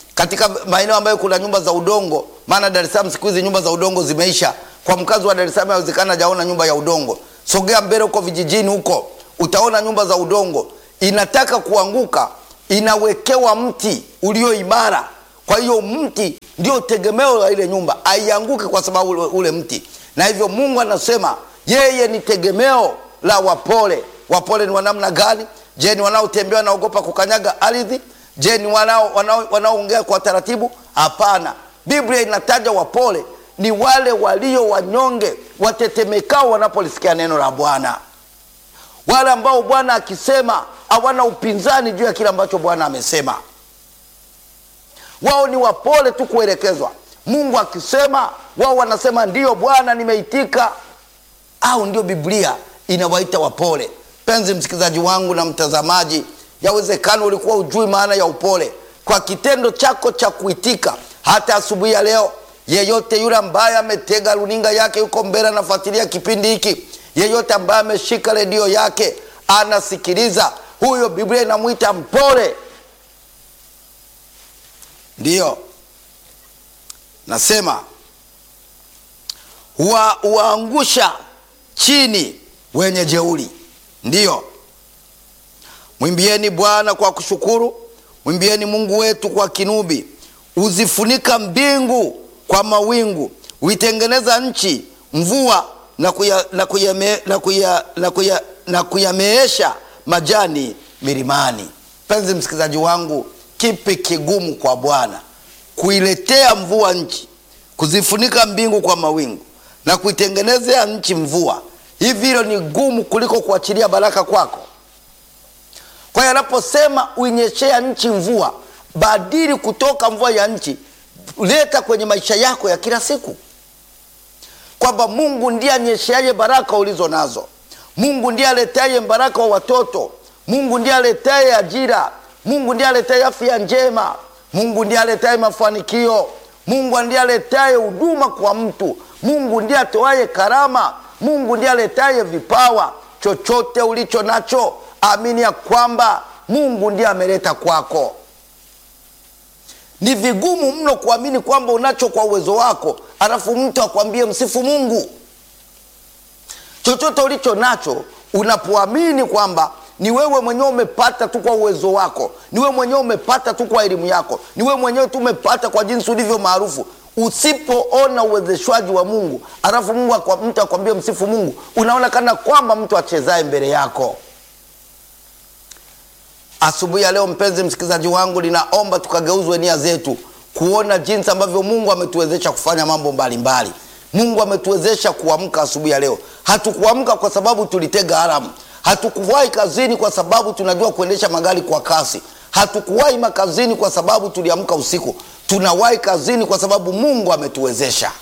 S1: katika maeneo ambayo kuna nyumba za udongo, maana Dar es Salaam siku hizi nyumba za udongo zimeisha. Kwa mkazi wa Dar es Salaam haiwezekana hajaona nyumba ya udongo. Sogea mbele huko vijijini huko, utaona nyumba za udongo. Inataka kuanguka, inawekewa mti ulio imara. Kwa hiyo mti ndio tegemeo la ile nyumba, aianguke kwa sababu ule, ule mti. Na hivyo Mungu anasema yeye ni tegemeo la wapole. Wapole ni wa namna gani? Je, ni wanaotembea wanaogopa kukanyaga ardhi? Je, ni wanao wanao wanaoongea kwa taratibu? Hapana, Biblia inataja wapole ni wale walio wanyonge, watetemekao wanapolisikia neno la Bwana, wale ambao Bwana akisema hawana upinzani juu ya kile ambacho Bwana amesema. Wao ni wapole tu kuelekezwa. Mungu akisema, wao wanasema ndiyo Bwana, nimeitika. Au ndio Biblia inawaita wapole. Penzi msikilizaji wangu na mtazamaji, yawezekana ulikuwa ujui maana ya upole. Kwa kitendo chako cha kuitika, hata asubuhi ya leo, yeyote yule ambaye ametega runinga yake yuko mbele anafuatilia kipindi hiki, yeyote ambaye ameshika redio yake anasikiliza, huyo Biblia inamwita mpole. Ndiyo nasema huwaangusha chini wenye jeuri. Ndiyo, mwimbieni Bwana kwa kushukuru, mwimbieni Mungu wetu kwa kinubi. Uzifunika mbingu kwa mawingu, huitengeneza nchi mvua na kuya, na kuyame, na kuya, na kuya, na kuyameesha majani milimani. Mpenzi msikilizaji wangu, kipi kigumu kwa Bwana? Kuiletea mvua nchi, kuzifunika mbingu kwa mawingu na kuitengenezea nchi mvua. Hivi hilo ni gumu kuliko kuachilia baraka kwako? Kwa hiyo anaposema uinyeshea nchi mvua, badili kutoka mvua ya nchi, leta kwenye maisha yako ya kila siku, kwamba Mungu ndiye anyesheaye baraka ulizo nazo. Mungu ndiye aletaye baraka wa watoto. Mungu ndiye aletaye ajira. Mungu ndiye aletaye afya njema. Mungu ndiye aletaye mafanikio. Mungu ndiye aletaye huduma kwa mtu. Mungu ndiye atoaye karama. Mungu ndiye aletaye vipawa. Chochote ulicho nacho, amini ya kwamba Mungu ndiye ameleta kwako. Ni vigumu mno kuamini kwamba unacho kwa uwezo wako, alafu mtu akwambie msifu Mungu. Chochote ulicho nacho, unapoamini kwamba ni wewe mwenyewe umepata tu kwa uwezo wako, ni wewe mwenyewe umepata tu kwa elimu yako, ni wewe mwenyewe tu umepata kwa jinsi ulivyo maarufu. Usipoona uwezeshwaji wa Mungu alafu Mungu akwa, mtu akwambie msifu Mungu, unaona kana kwamba mtu achezaye mbele yako. Asubuhi ya leo, mpenzi msikilizaji wangu, ninaomba tukageuzwe nia zetu kuona jinsi ambavyo Mungu ametuwezesha kufanya mambo mbalimbali mbali. Mungu ametuwezesha kuamka asubuhi ya leo. Hatukuamka kwa sababu tulitega alamu. Hatukuwahi kazini kwa sababu tunajua kuendesha magari kwa kasi. Hatukuwahi makazini kwa sababu tuliamka usiku. Tunawahi kazini kwa sababu Mungu ametuwezesha.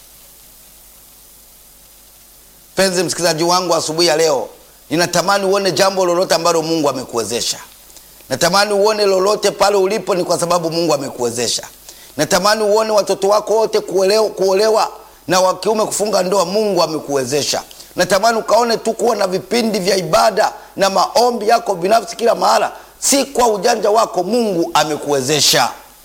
S1: Mpenzi msikilizaji wangu, asubuhi ya leo ninatamani uone jambo lolote ambalo Mungu amekuwezesha. Natamani uone lolote pale ulipo ni kwa sababu Mungu amekuwezesha. Natamani uone watoto wako wote kuolewa, kuolewa na wa kiume kufunga ndoa, Mungu amekuwezesha. Natamani ukaone tu kuwa na vipindi vya ibada na maombi yako binafsi kila mahala, si kwa ujanja wako, Mungu amekuwezesha.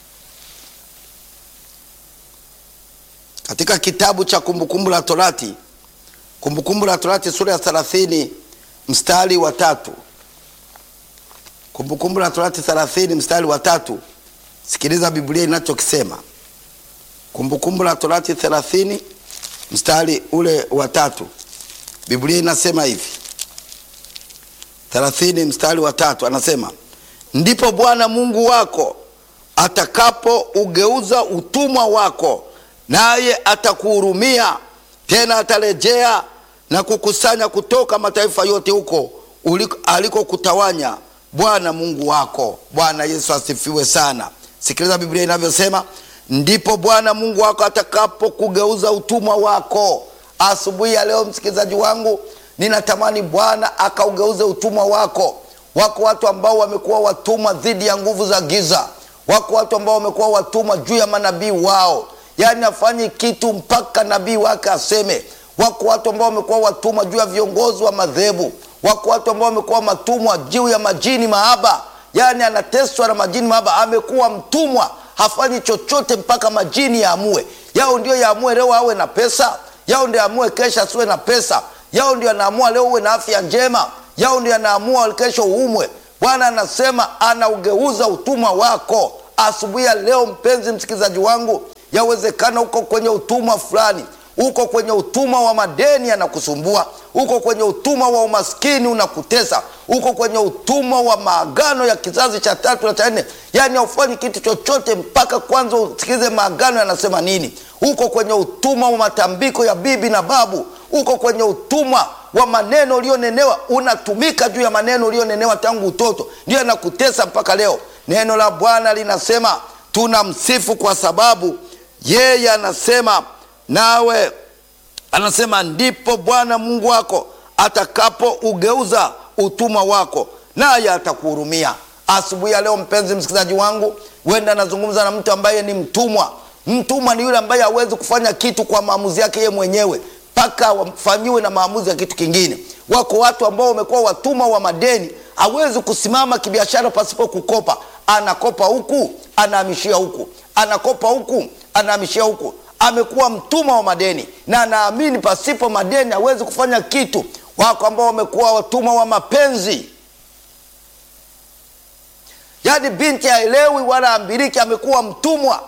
S1: Katika kitabu cha Kumbukumbu la Torati, Kumbukumbu la Torati sura ya 30 mstari wa tatu. Kumbukumbu la Torati 30 mstari wa tatu. Sikiliza Biblia inachokisema. Kumbukumbu la Torati 30 mstari ule wa tatu. Biblia inasema hivi 30 mstari wa tatu, anasema ndipo Bwana Mungu wako atakapo ugeuza utumwa wako, naye atakuhurumia tena, atarejea na kukusanya kutoka mataifa yote huko alikokutawanya Bwana Mungu wako. Bwana Yesu asifiwe sana. Sikiliza Biblia inavyosema, ndipo Bwana Mungu wako atakapo kugeuza utumwa wako. Asubuhi ya leo, msikilizaji wangu, ninatamani Bwana akaugeuze utumwa wako. Wako watu ambao wamekuwa watumwa dhidi ya nguvu za giza. Wako watu ambao wamekuwa watumwa juu ya manabii wao, yaani afanye kitu mpaka nabii wake aseme. Wako watu ambao wamekuwa watumwa juu ya viongozi wa madhehebu. Wako watu ambao wamekuwa matumwa juu ya majini mahaba, yaani anateswa na majini mahaba, amekuwa mtumwa hafanyi chochote mpaka majini yaamue. Yao ndio yaamue leo awe na pesa, yao ndio yaamue kesho asiwe na pesa, yao ndio yanaamua leo uwe na afya njema, yao ndio yanaamua kesho uumwe. Bwana anasema anaugeuza utumwa wako asubuhi ya leo. Mpenzi msikilizaji wangu, yawezekana uko kwenye utumwa fulani uko kwenye utumwa wa madeni yanakusumbua, uko kwenye utumwa wa umaskini unakutesa, uko kwenye utumwa wa maagano ya kizazi cha tatu na cha nne, yaani haufanyi kitu chochote mpaka kwanza usikilize maagano yanasema nini. Uko kwenye utumwa wa matambiko ya bibi na babu, uko kwenye utumwa wa maneno ulionenewa, unatumika juu ya maneno ulionenewa tangu utoto, ndio yanakutesa mpaka leo. Neno la Bwana linasema tunamsifu kwa sababu yeye anasema nawe anasema ndipo Bwana Mungu wako atakapougeuza utumwa wako, naye atakuhurumia. Asubuhi ya leo, mpenzi msikilizaji wangu, huenda anazungumza na mtu ambaye ni mtumwa. Mtumwa ni yule ambaye hawezi kufanya kitu kwa maamuzi yake yeye mwenyewe mpaka wafanyiwe na maamuzi ya kitu kingine. Wako watu ambao wamekuwa watumwa wa madeni, hawezi kusimama kibiashara pasipo kukopa. Anakopa huku anahamishia huku, anakopa huku anahamishia huku amekuwa mtumwa wa madeni na anaamini pasipo madeni hawezi kufanya kitu. Wako ambao wamekuwa watumwa wa mapenzi, yaani binti haelewi wala ambiriki, amekuwa mtumwa,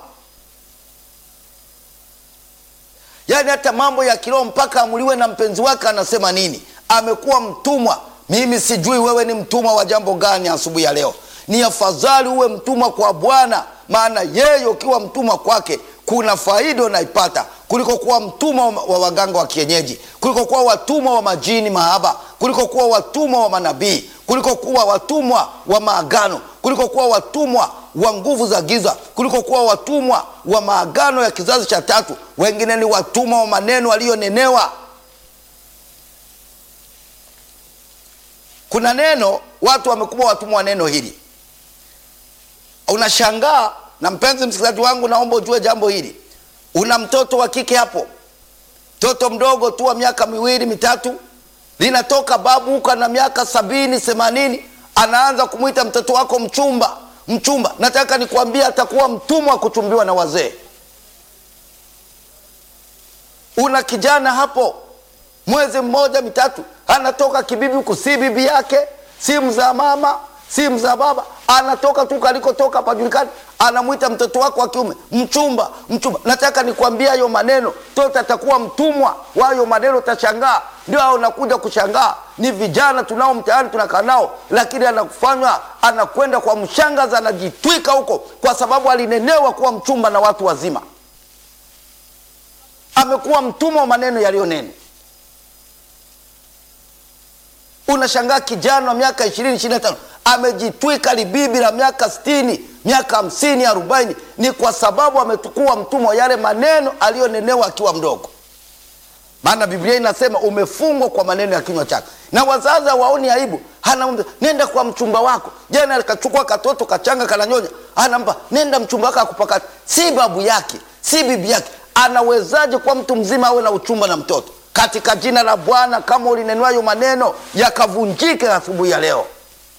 S1: yaani hata mambo ya kiroho mpaka amuliwe na mpenzi wake anasema nini, amekuwa mtumwa. Mimi sijui wewe ni mtumwa wa jambo gani asubuhi ya leo. Ni afadhali uwe mtumwa kwa Bwana, maana yeye ukiwa mtumwa kwake kuna faida unaipata kuliko kuwa mtumwa wa waganga wa kienyeji, kuliko kuwa watumwa wa majini mahaba, kuliko kuwa watumwa wa manabii, kuliko kuwa watumwa wa maagano, kuliko kuwa watumwa wa nguvu za giza, kuliko kuwa watumwa wa maagano ya kizazi cha tatu. Wengine ni watumwa wa maneno aliyonenewa. Kuna neno watu wamekuwa watumwa wa neno hili, unashangaa na mpenzi msikilizaji wangu, naomba ujue jambo hili. Una mtoto wa kike hapo, mtoto mdogo tu wa miaka miwili mitatu, linatoka babu huko na miaka sabini themanini, anaanza kumwita mtoto wako mchumba. Mchumba, nataka nikwambie, atakuwa mtumwa wa kuchumbiwa na wazee. Una kijana hapo, mwezi mmoja mitatu, anatoka kibibi huko, si bibi yake, si mzaa mama si mzaa baba, anatoka tu kalikotoka pajulikani, anamwita mtoto wako wa kiume mchumba. Mchumba, nataka nikwambia hayo maneno, mtoto atakuwa mtumwa wa hayo maneno. Utashangaa, ndio hao unakuja kushangaa, ni vijana tunao mtaani tunakaa nao, lakini anakufanywa anakwenda kwa mshangazi, anajitwika huko kwa sababu alinenewa kuwa mchumba na watu wazima. Amekuwa mtumwa wa maneno yaliyonenwa. Unashangaa kijana wa miaka ishirini ishirini na tano amejitwika libibi la miaka sitini miaka hamsini arobaini ni kwa sababu ametukua mtumwa yale maneno aliyonenewa akiwa mdogo. Maana Biblia inasema umefungwa kwa maneno ya kinywa chake, na wazazi hawaoni aibu. Anamwambia nenda kwa mchumba wako. Jana akachukua katoto kachanga kananyonya, anampa nenda mchumba wako akupakata. Si babu yake, si bibi yake. Anawezaje kwa mtu mzima awe na uchumba na mtoto? Katika jina la Bwana, kama ulinenwayo maneno yakavunjike asubuhi ya leo.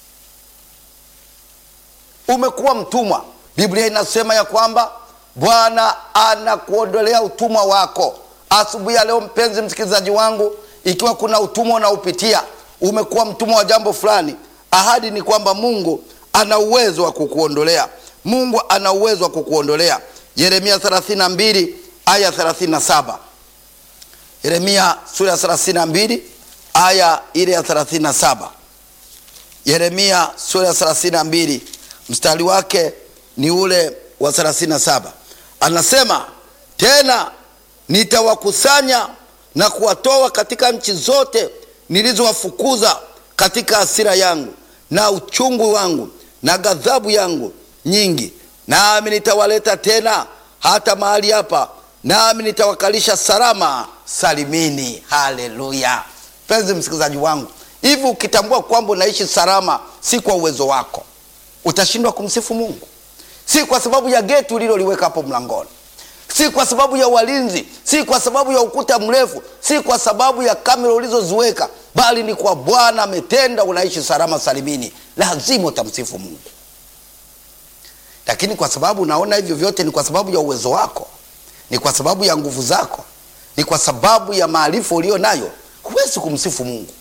S1: Umekuwa mtumwa. Biblia inasema ya kwamba Bwana anakuondolea utumwa wako asubuhi ya leo. Mpenzi msikilizaji wangu, ikiwa kuna utumwa unaopitia, umekuwa mtumwa wa jambo fulani, ahadi ni kwamba Mungu ana uwezo wa kukuondolea. Mungu ana uwezo wa kukuondolea. Yeremia 32 aya 37. Yeremia sura ya 32 aya ile ya 37. Yeremia sura ya 32 mstari wake ni ule wa 37. Anasema tena, nitawakusanya na kuwatoa katika nchi zote nilizowafukuza katika hasira yangu na uchungu wangu na ghadhabu yangu nyingi, nami nitawaleta tena hata mahali hapa, nami nitawakalisha salama salimini. Haleluya! Mpenzi msikilizaji wangu, hivi ukitambua kwamba unaishi salama, si kwa uwezo wako utashindwa kumsifu Mungu? Si kwa sababu ya geti uliloliweka hapo mlangoni, si kwa sababu ya walinzi, si kwa sababu ya ukuta mrefu, si kwa sababu ya kamera ulizoziweka, bali ni kwa Bwana ametenda, unaishi salama salimini. Lazima utamsifu Mungu. lakini kwa sababu unaona hivyo vyote ni kwa sababu ya uwezo wako, ni kwa sababu ya nguvu zako, ni kwa sababu ya maarifa ulio nayo, huwezi kumsifu Mungu.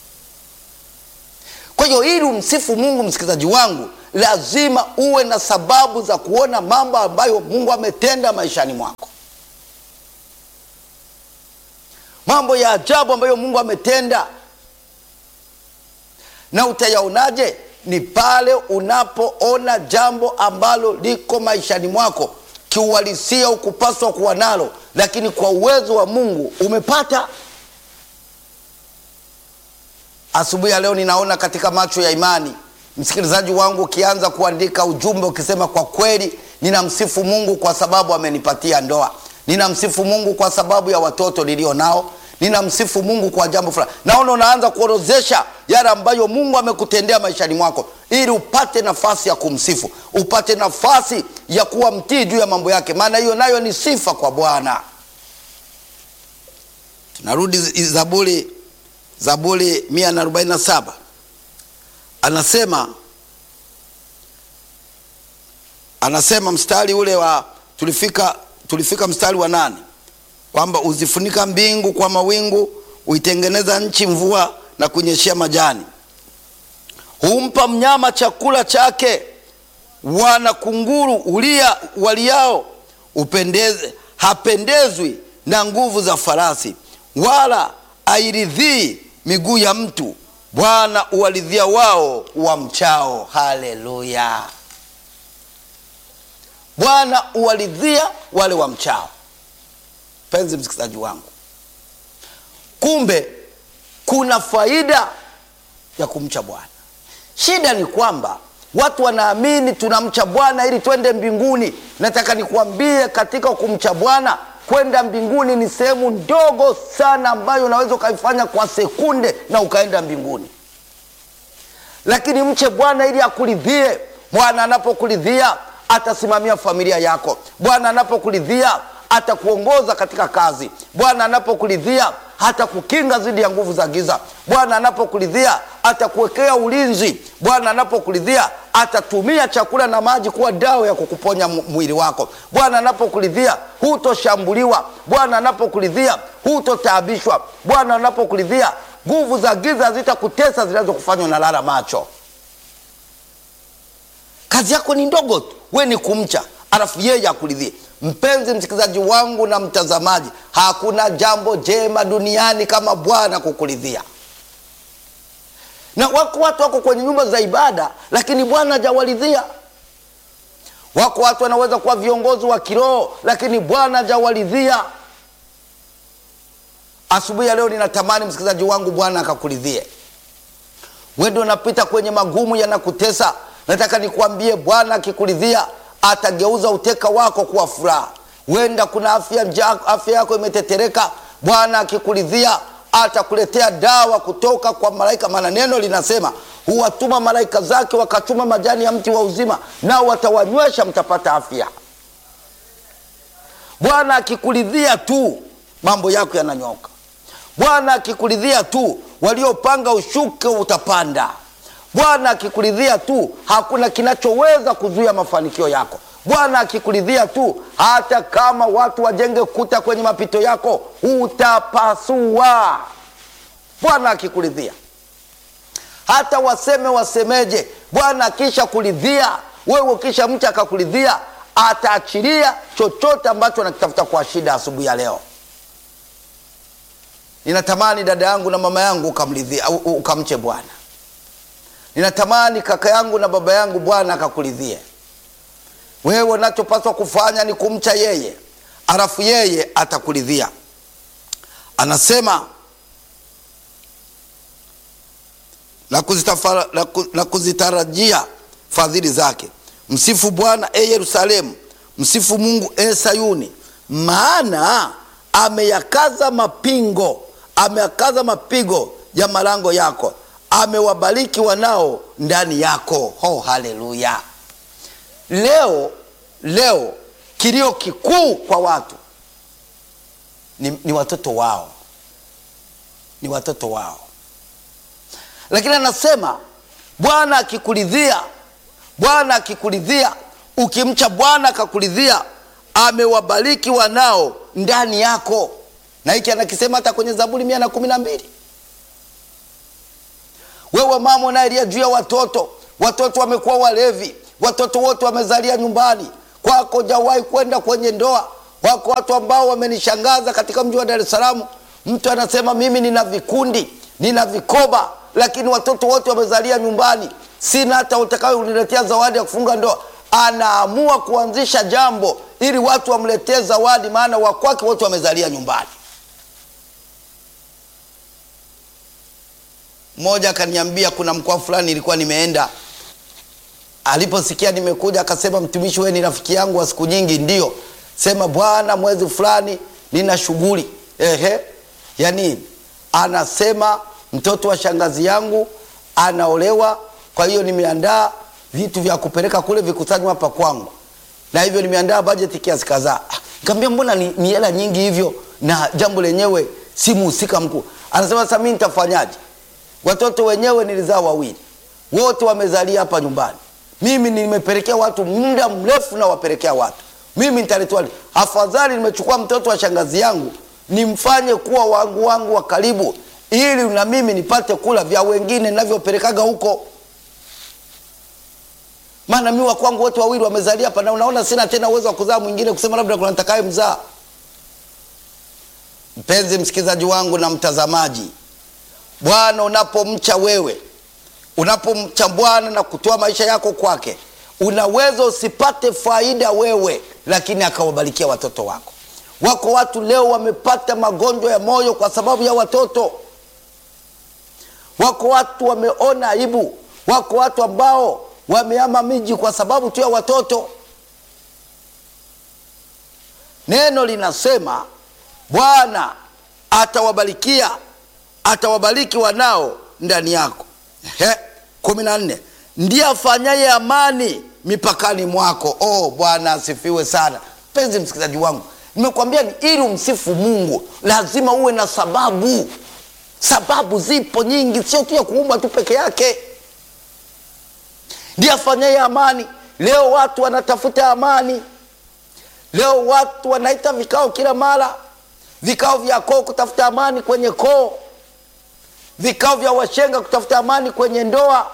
S1: Kwa hiyo ili umsifu Mungu, msikilizaji wangu, lazima uwe na sababu za kuona mambo ambayo Mungu ametenda maishani mwako, mambo ya ajabu ambayo Mungu ametenda. Na utayaonaje? Ni pale unapoona jambo ambalo liko maishani mwako kiuhalisia ukupaswa kuwa nalo, lakini kwa uwezo wa Mungu umepata. Asubuhi ya leo ninaona katika macho ya imani, msikilizaji wangu, ukianza kuandika ujumbe ukisema, kwa kweli ninamsifu Mungu kwa sababu amenipatia ndoa, ninamsifu Mungu kwa sababu ya watoto nilio nao, ninamsifu Mungu kwa jambo fulani. Naona unaanza kuorozesha yale ambayo Mungu amekutendea maishani mwako, ili upate nafasi ya kumsifu, upate nafasi ya kuwa mtii juu ya mambo yake, maana hiyo nayo ni sifa kwa Bwana. Tunarudi Zaburi Zaburi 147 anasema anasema mstari ule wa tulifika, tulifika mstari wa nane kwamba uzifunika mbingu kwa mawingu, huitengeneza nchi mvua na kunyeshea majani, humpa mnyama chakula chake, wana kunguru ulia waliao, upendeze hapendezwi na nguvu za farasi, wala airidhii miguu ya mtu. Bwana uwaridhia wao wamchao. Haleluya! Bwana uwaridhia wale wamchao. Mpenzi msikilizaji wangu, kumbe kuna faida ya kumcha Bwana. Shida ni kwamba watu wanaamini tunamcha Bwana ili twende mbinguni. Nataka nikuambie, katika kumcha Bwana kwenda mbinguni ni sehemu ndogo sana ambayo unaweza ukaifanya kwa sekunde na ukaenda mbinguni, lakini mche Bwana ili akuridhie. Bwana anapokuridhia atasimamia familia yako. Bwana anapokuridhia atakuongoza katika kazi. Bwana anapokuridhia hatakukinga dhidi ya nguvu za giza. Bwana anapokuridhia atakuwekea ulinzi. Bwana anapokuridhia atatumia chakula na maji kuwa dawa ya kukuponya mwili wako. Bwana anapokuridhia hutoshambuliwa. Bwana anapokuridhia hutotaabishwa. Bwana anapokuridhia nguvu za giza zitakutesa zinazokufanya unalala macho. Kazi yako ni ndogo tu, we ni kumcha, alafu yeye akuridhie. Mpenzi msikilizaji wangu na mtazamaji, hakuna jambo jema duniani kama Bwana kukuridhia. Na wako watu wako kwenye nyumba za ibada, lakini Bwana hajawaridhia. Wako watu wanaweza kuwa viongozi wa kiroho, lakini Bwana hajawaridhia. Asubuhi ya leo ninatamani msikilizaji wangu, Bwana akakuridhie. Wewe ndio unapita kwenye magumu yanakutesa, nataka nikuambie, Bwana akikuridhia atageuza uteka wako kuwa furaha. Wenda kuna afya njaa, afya yako imetetereka. Bwana akikuridhia atakuletea dawa kutoka kwa malaika, maana neno linasema huwatuma malaika zake wakachuma majani ya mti wa uzima, nao watawanywesha, mtapata afya. Bwana akikuridhia tu mambo yako yananyoka. Bwana akikuridhia tu waliopanga ushuke utapanda. Bwana akikuridhia tu hakuna kinachoweza kuzuia mafanikio yako. Bwana akikuridhia tu hata kama watu wajenge kuta kwenye mapito yako utapasua. Bwana akikuridhia hata waseme wasemeje, Bwana akisha kuridhia wewe, ukisha mcha akakuridhia, ataachilia chochote ambacho anakitafuta kwa shida. Asubuhi ya leo ninatamani dada yangu na mama yangu ukamridhia, ukamche Bwana. Ninatamani kaka yangu na baba yangu, Bwana akakuridhie wewe. Unachopaswa kufanya ni kumcha yeye, alafu yeye atakuridhia. Anasema na, kuzitafara, na, ku, na kuzitarajia fadhili zake. Msifu Bwana e Yerusalemu, msifu Mungu e Sayuni, maana ameyakaza mapingo, ameyakaza mapigo ya malango yako amewabariki wanao ndani yako. Oh, haleluya! Leo leo kilio kikuu kwa watu ni, ni watoto wao, ni watoto wao, lakini anasema Bwana akikuridhia, Bwana akikuridhia ukimcha Bwana akakuridhia, amewabariki wanao ndani yako, na hiki anakisema hata kwenye Zaburi mia na kumi na mbili. Wewe mama unayelia juu ya watoto, watoto wamekuwa walevi, watoto wote wamezalia nyumbani kwako, jawahi kwenda kwenye ndoa. Wako watu ambao wamenishangaza katika mji wa Dar es Salaam. Mtu anasema mimi nina vikundi, nina vikoba, lakini watoto wote wamezalia nyumbani, sina hata utakayo uniletea zawadi ya kufunga ndoa. Anaamua kuanzisha jambo ili watu wamletee zawadi, maana wakwake wote wamezalia nyumbani. Mmoja akaniambia kuna mkoa fulani ilikuwa nimeenda, aliposikia nimekuja akasema, mtumishi, wewe ni rafiki yangu wa siku nyingi. Ndio sema bwana, mwezi fulani nina shughuli. Ehe, ya nini? Anasema mtoto wa shangazi yangu anaolewa, kwa hiyo nimeandaa vitu vya kupeleka kule vikusanywa hapa kwangu, na hivyo nimeandaa bajeti kiasi kadhaa. Nikamwambia mbona ni ni hela nyingi hivyo, na jambo lenyewe si muhusika mkuu. Anasema sasa mimi nitafanyaje? Watoto wenyewe nilizaa wawili, wote wamezalia hapa nyumbani. Mimi nimepelekea watu muda mrefu, na wapelekea watu mimi nitaletewa. Afadhali nimechukua mtoto wa shangazi yangu nimfanye kuwa wangu wangu wa karibu, ili na mimi nipate kula vya wengine ninavyopelekaga huko, maana mi wa kwangu wote wawili wamezalia hapa, na unaona sina tena uwezo wa kuzaa mwingine, kusema labda kuna nitakaye mzaa. Mpenzi msikilizaji wangu na mtazamaji, Bwana unapomcha wewe, unapomcha Bwana na kutoa maisha yako kwake, unaweza usipate faida wewe, lakini akawabarikia watoto wako. Wako watu leo wamepata magonjwa ya moyo kwa sababu ya watoto. Wako watu wameona aibu. Wako watu ambao wameama miji kwa sababu tu ya watoto. Neno linasema Bwana atawabarikia, atawabariki wanao ndani yako. Ehe, kumi na nne ndiye afanyaye amani mipakani mwako. Oh, Bwana asifiwe sana. Mpenzi msikilizaji wangu, nimekwambia ni ili umsifu Mungu lazima uwe na sababu. Sababu zipo nyingi, sio tu ya kuumba tu peke yake. Ndiye afanyaye amani. Leo watu wanatafuta amani, leo watu wanaita vikao kila mara, vikao vya koo kutafuta amani kwenye koo, vikao vya washenga kutafuta amani kwenye ndoa.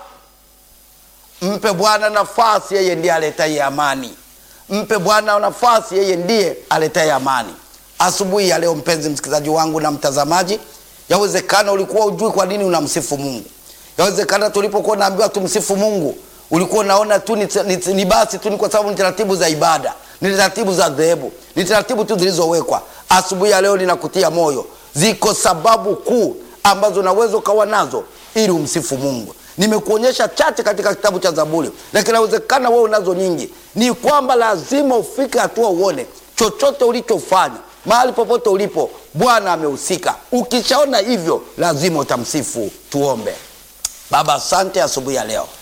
S1: Mpe Bwana nafasi, yeye ndiye aletaye amani. Mpe Bwana nafasi, yeye ndiye aletaye amani. Asubuhi ya leo, mpenzi msikilizaji wangu na mtazamaji, yawezekana ulikuwa ujui kwa nini unamsifu Mungu. Yawezekana tulipokuwa naambiwa tumsifu Mungu ulikuwa unaona tu ni, ni, ni basi tu ni kwa sababu ni taratibu za ibada, ni taratibu za dhehebu, ni taratibu tu zilizowekwa. Asubuhi ya leo ninakutia moyo, ziko sababu kuu ambazo unaweza ukawa nazo ili umsifu Mungu. Nimekuonyesha chache katika kitabu cha Zaburi, lakini inawezekana wewe unazo nyingi. Ni kwamba lazima ufike hatua uone chochote ulichofanya, mahali popote ulipo, Bwana amehusika. Ukishaona hivyo, lazima utamsifu. Tuombe. Baba, asante asubuhi ya leo.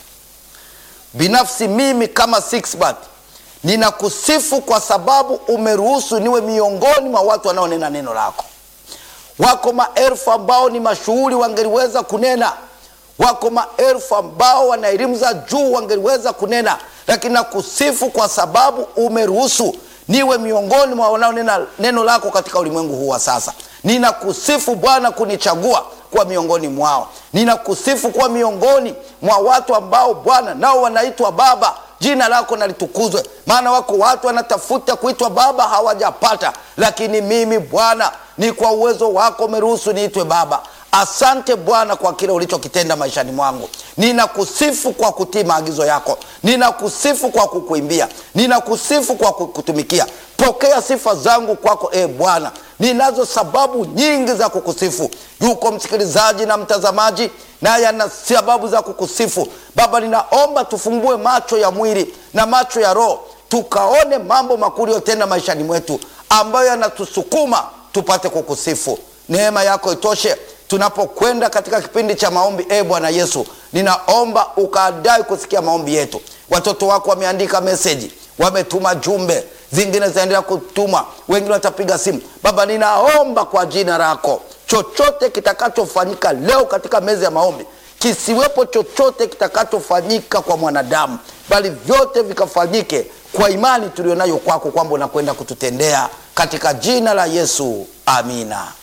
S1: Binafsi mimi kama Sixbert ninakusifu kwa sababu umeruhusu niwe miongoni mwa watu wanaonena neno lako. Wako maelfu ambao ni mashuhuri wangeliweza kunena, wako maelfu ambao wana elimu za juu wangeliweza kunena, lakini nakusifu kwa sababu umeruhusu niwe miongoni mwa wanaonena neno lako katika ulimwengu huu wa sasa. Ninakusifu Bwana kunichagua kuwa miongoni mwao. Ninakusifu kuwa miongoni mwa watu ambao Bwana nao wanaitwa baba. Jina lako nalitukuzwe, maana wako watu wanatafuta kuitwa baba hawajapata, lakini mimi Bwana ni kwa uwezo wako umeruhusu niitwe baba. Asante Bwana kwa kile ulichokitenda maishani mwangu. Ninakusifu kwa kutii maagizo yako, ninakusifu kwa kukuimbia, ninakusifu kwa kukutumikia. Pokea sifa zangu kwako, e Bwana. Ninazo sababu nyingi za kukusifu. Yuko msikilizaji na mtazamaji, naye ana sababu za kukusifu. Baba, ninaomba tufungue macho ya mwili na macho ya roho, tukaone mambo makuu uliyotenda maishani mwetu, ambayo yanatusukuma tupate kukusifu. Neema yako itoshe tunapokwenda katika kipindi cha maombi. E Bwana Yesu, ninaomba ukaadai kusikia maombi yetu. Watoto wako wameandika meseji, wametuma jumbe, zingine zinaendelea kutuma, wengine watapiga simu. Baba, ninaomba kwa jina lako, chochote kitakachofanyika leo katika meza ya maombi kisiwepo chochote kitakachofanyika kwa mwanadamu, bali vyote vikafanyike kwa imani tulionayo kwako, kwamba unakwenda kututendea katika jina la Yesu, amina.